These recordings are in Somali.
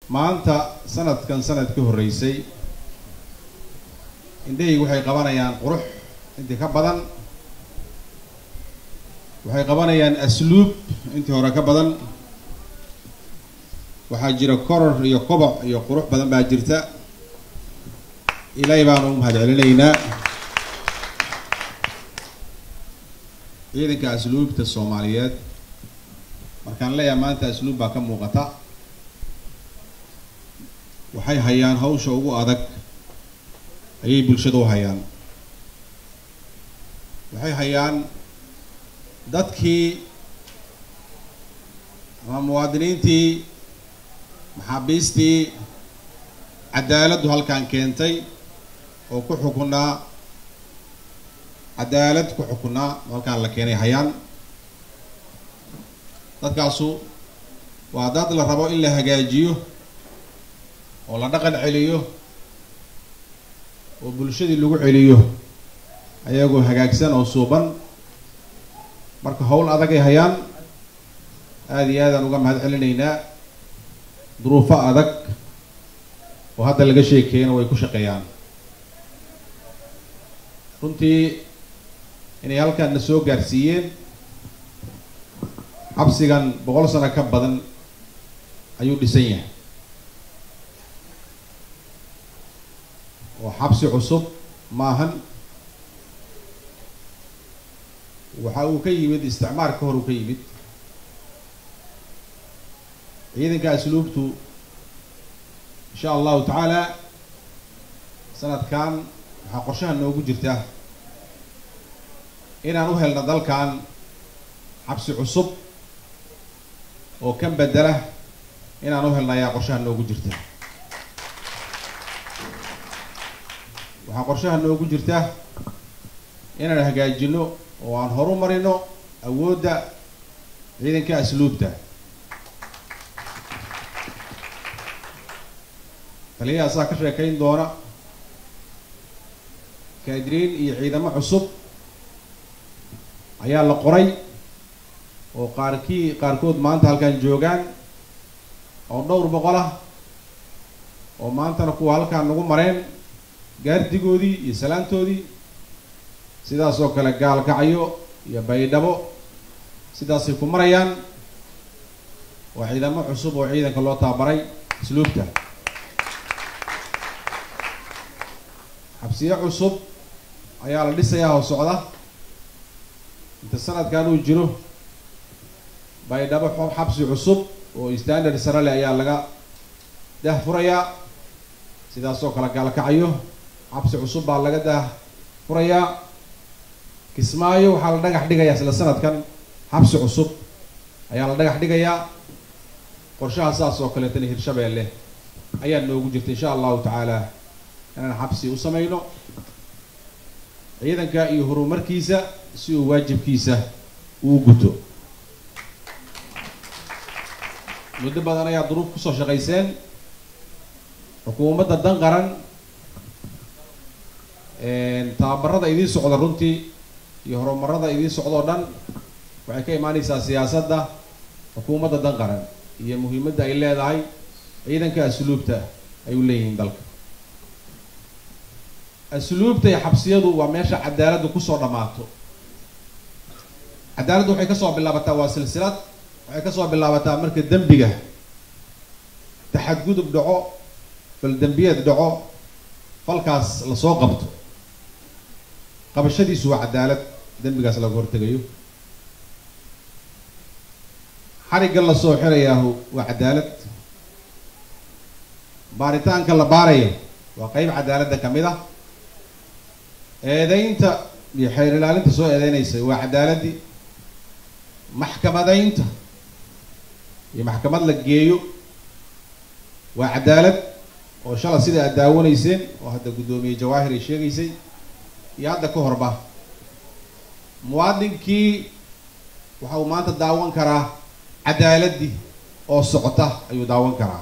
maanta sanadkan sanad ka horreysay indhahaygu waxay qabanayaan qurux intii ka badan waxay qabanayaan asluub intii hore ka badan waxaa jira koror iyo koboc iyo qurux badan baa jirta ilaahay baanu u mahad celinaynaa ciidanka asluubta soomaaliyeed markaan leeyahay maanta asluub baa ka muuqata waxay hayaan hawsha ugu adag ayay bulshada u hayaan waxay hayaan dadkii ama muwaadiniintii maxaabiistii cadaaladdu halkan keentay oo ku xukunaa cadaalad ku xukunaa halkaan la keenay hayaan dadkaasu waa dad la rabo in la hagaajiyo oo la dhaqan celiyo oo bulshadii lagu celiyo ayagoo hagaagsan oo suuban marka howl adagay hayaan aada iyo aadaan uga mahad celinaynaa duruufo adag oo hadda laga sheekeeyana way ku shaqeeyaan runtii inay halkaan na soo gaarsiiyeen xabsigan boqol sano ka badan ayuu dhisan yahay oo xabsi cusub maahan waxa uu ka yimid isticmaar ka hor uu ka yimid ciidanka asluubtu insha allahu tacaala sanadkan waxaa qorshaha noogu jirta inaan u helno dalkan xabsi cusub oo kan bedela inaan u helno ayaa qorshaha noogu jirta waxaa qorshaha noogu jirta inaan hagaajino oo aan horu marino awoodda ciidanka asluubta taliyahaasaa ka sheekayn doona kaadiriin iyo ciidamo cusub ayaa la qoray oo qaarkii qaarkood maanta halkan joogaan oo dhowr boqol ah oo maantana kuwa halkaan nagu mareen gaardigoodii iyo salaantoodii sidaas oo kale gaalkacyo iyo baydhabo sidaasay ku marayaan waa ciidamo cusub oo ciidanka loo tababaray asluubta xabsiyo cusub ayaa la dhisayaa oo socda inta sanadkan uu jiro baydhabo xabsi cusub oo standard sarale ayaa laga dah furayaa sidaas oo kale gaalkacyo xabsi cusub baa laga dah furayaa kismaayo waxaa la dhagax dhigayaa isla sanadkan xabsi cusub ayaa la dhagax dhigayaa qorshaha saas oo kaleetana hirshabeelle ayaa noogu jirta insha allahu tacaala inaan xabsi u samayno ciidanka iyo horumarkiisa si uu waajibkiisa uu guto muddo badan ayaa duruuf kusoo shaqayseen xukuumadda dan qaran tababarada idiin socda runtii iyo horumarada idiin socdoo dhan waxay ka imaaneysaa siyaasadda xukuumadda dan qaran iyo muhiimadda ay leedahay ciidanka asluubta ay u leeyihiin dalka asluubta iyo xabsiyadu waa meesha cadaaladdu kusoo dhammaato cadaaladdu waxay kasoo bilaabataa waa silsilad waxay kasoo bilaabataa marka dembiga taxadgudub dhaco fal dembiyeed dhaco falkaas lasoo qabto qabashadiisu waa cadaalad dembigaas laga hortegayo xarigga lasoo xirayaahu waa cadaalad baaritaanka la baarayo waa qeyb cadaaladda kamid ah eedeynta iyo xeer ilaalinta soo eedeynaysa waa cadaaladii maxkamadaynta iyo maxkamad la geeyo waa cadaalad oo shala sida aad daawanayseen oo hadda guddoomiye jawaahir ay sheegaysay iyo hadda ka horba muwaadinkii waxa uu maanta daawan karaa cadaaladii oo socota ayuu daawan karaa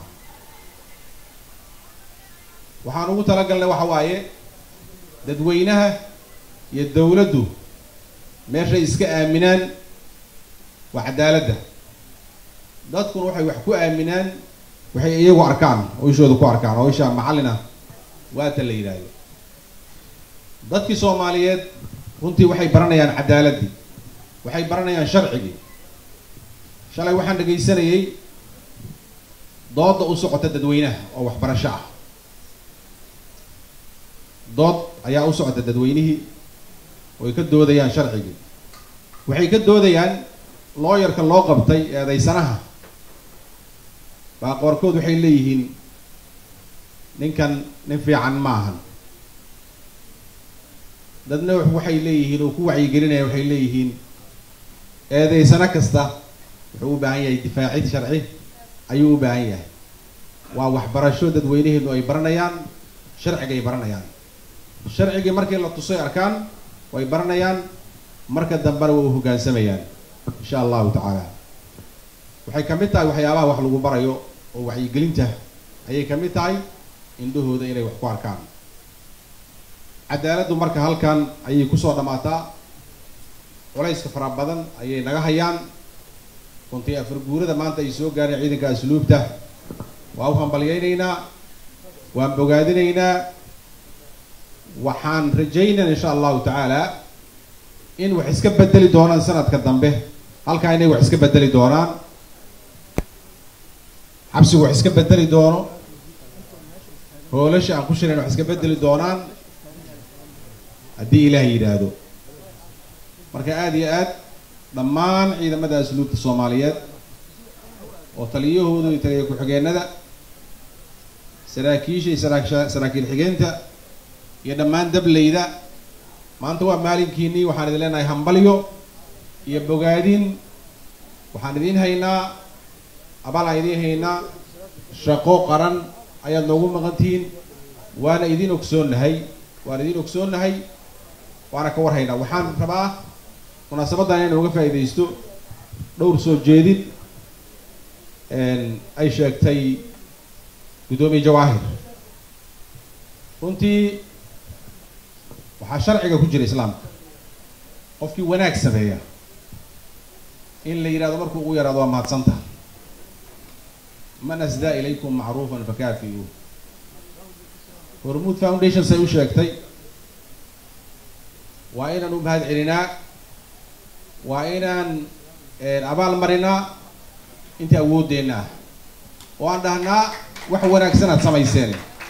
waxaan ugu talagalnay waxa waaye dadweynaha iyo dawladdu meeshay iska aaminaan waa cadaaladda dadkuna waxay wax ku aaminaan waxay iyagu arkaan oo ishooda ku arkaan oo isha macallin ah waata la yidhaahdo dadkii soomaaliyeed runtii waxay baranayaan cadaaladdii waxay baranayaan sharcigii shalay waxaan dhegaysanayay dooda u socota dadweynaha oo waxbarasho ah dood ayaa u socota dadweynihii oo ay ka doodayaan sharcigii waxay ka doodayaan looyarka loo qabtay eedaysanaha baa qoorkood waxay leeyihiin ninkan nin fiican ma ahan dadna waxay leeyihiin oo ku wacyigelinaya waxay leeyihiin eedaysano kasta wuxuu u baahan yahay difaacid sharci ayuu u baahan yahay waa waxbarasho dadweynaheenu ay baranayaan sharcigay baranayaan sharcigii markii la tusay arkaan way baranayaan marka dambena way u hoggaansamayaan insha allahu tacaala waxay ka mid tahay waxyaabaha wax lagu barayo oo wacyigelinta ayay ka mid tahay indhahooda inay wax ku arkaan cadaaladdu marka halkan ayay kusoo dhammaataa culayska fara badan ayay naga hayaan runtii afar guurada maanta ay soo gaareen ciidanka asluubta waa u hambalyaynaynaa waan bogaadinaynaa waxaan rajaynaa insha allahu tacaala in wax iska bedeli doonaan sanadka dambe halkaa inay wax iska bedeli doonaan xabsigu wax iska bedeli doono hoolasha aan ku shirayn wax iska bedeli doonaan haddii ilaah yidhaahdo marka aada iyo aad dhammaan ciidamada asluubta soomaaliyeed oo taliyahooda iyo taliya ku-xigeenada saraakiisha iyo saraa saraakiil xigeenta iyo dhammaan dableyda maanta waa maalinkiinii waxaan idin leenahay hambalyo iyo bogaadin waxaan idiin haynaa abaal aan idiin haynaa shaqo qaran ayaad noogu maqantihiin waana idiin ogsoonnahay waan idiin ogsoonnahay waana ka warhaynaa waxaan rabaa munaasabaddan inaan uga faa'iidaysto dhowr soo jeedin ay sheegtay guddoomiye jawaahir runtii waxaa sharciga ku jira islaamka qofkii wanaag sameeya in la yidhahdo markuu ugu yaraado waa mahadsantaha man asdaa ilaykum macruufan fakaafi'uu hormuud foundation say u sheegtay waa inaan u mahad celinaa waa inaan abaal marinaa inta awooddeenna ah oo aan dhahnaa wax wanaagsanaad samayseen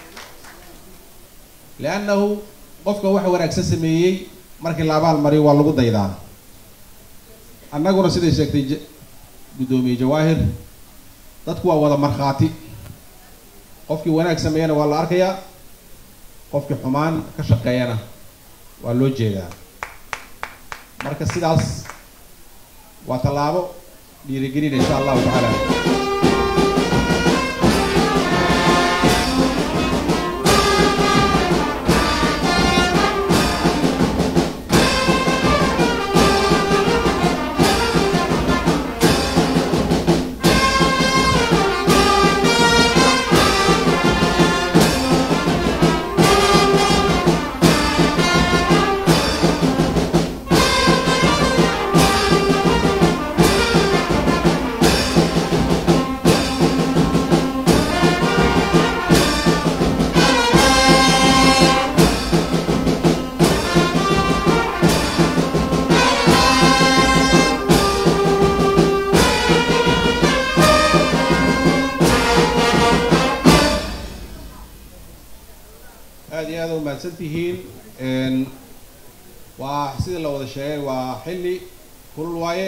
liannahu qofka wax wanaagsan sameeyey markii la abaal mariyo waa lagu daydaa annaguna siday sheegtay guddoomiye jawaahir dadku waa wada markhaati qofkii wanaag sameeyana waa la arkayaa qofkii xumaan ka shaqeeyana waa loo jeedaa marka sidaas waa tallaabo dhiirigelina insha allahu tacaala aada iyo aada u mahadsan tihiin waa sidii la wada sheegay waa xilli kulul waaye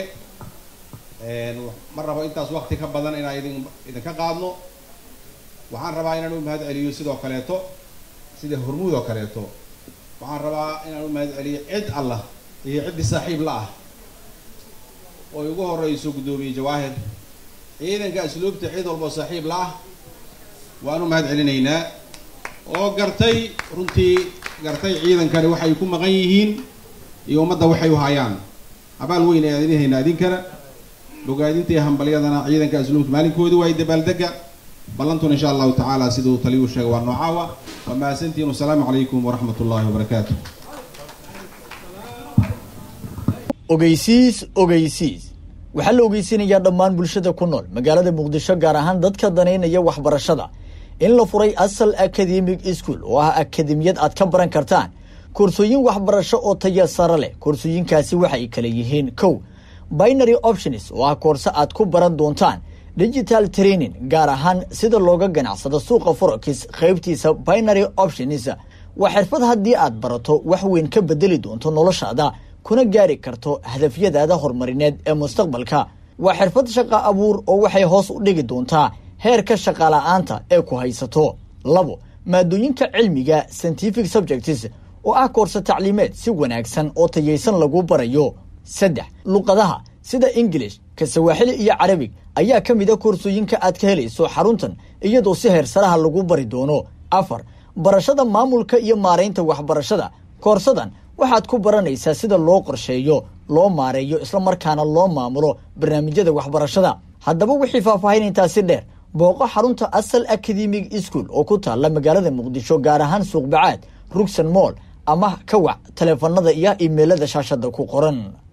ma rabo intaas wakti ka badan inaan idin idinka qaadno waxaan rabaa inaan u mahad celiyo sidoo kaleeto sida hormuud oo kaleeto waxaan rabaa inaan u mahad celiyo cid allah iyo ciddii saaxiib la ah oo ugu horeyso guddoomiye jawaahir ciidanka asluubta cid walboo saaxiib la ah waan u mahad celinaynaa oo gartay runtii gartay ciidankani waxay ku maqan yihiin iyo ummadda waxay u hayaan abaal weyn ayaan idin haynaa idinkana bogaadinta iyo hambalyadana ciidanka asluubta maalinkoodii waay dabaaldega ballantuna insha allahu tacaala siduu taliyuu sheegay waa noocaawa waa mahadsantihin wasalaamu calaykum waraxmat ullahi wabarakaatu ogeysiis ogeysiis waxaa la ogeysinayaa dhammaan bulshada ku nool magaalada muqdisho gaar ahaan dadka danaynaya waxbarashada in la furay asal academic school oo ah akademiyad aad ka baran kartaan koorsooyin waxbarasho oo taya sare leh koorsooyinkaasi waxay kala yihiin kow binary options oo ah koorse aad ku baran doontaan digital training gaar ahaan sida looga ganacsado suuqa forex qaybtiisa binary options waa xirfad haddii aad barato wax weyn ka bedeli doonto noloshaada kuna gaari karto hadafyadaada horumarineed ee mustaqbalka waa xirfad shaqa abuur oo waxay hoos u dhigi doontaa heerka shaqala-aanta ee ku haysato labo maadooyinka cilmiga scientific subjects oo ah koorse tacliimeed si wanaagsan oo tayaysan lagu barayo saddex luqadaha sida ingilish ka sawaaxili iyo carabig ayaa ka mid a koorsooyinka aad ka helayso xaruntan iyadoo si heersaraha lagu bari doono afar barashada maamulka iyo maaraynta waxbarashada koorsadan waxaad ku baranaysaa sida loo qorsheeyo loo maareeyo islamarkaana loo maamulo barnaamijyada waxbarashada haddaba wixii faahfaahin intaasi dheer booqo xarunta asal academic school oo ku taalla magaalada muqdisho gaar ahaan suuqbacaad rugsan moll ama ka wac taleefanada iyo imeilada shaashada ku qoran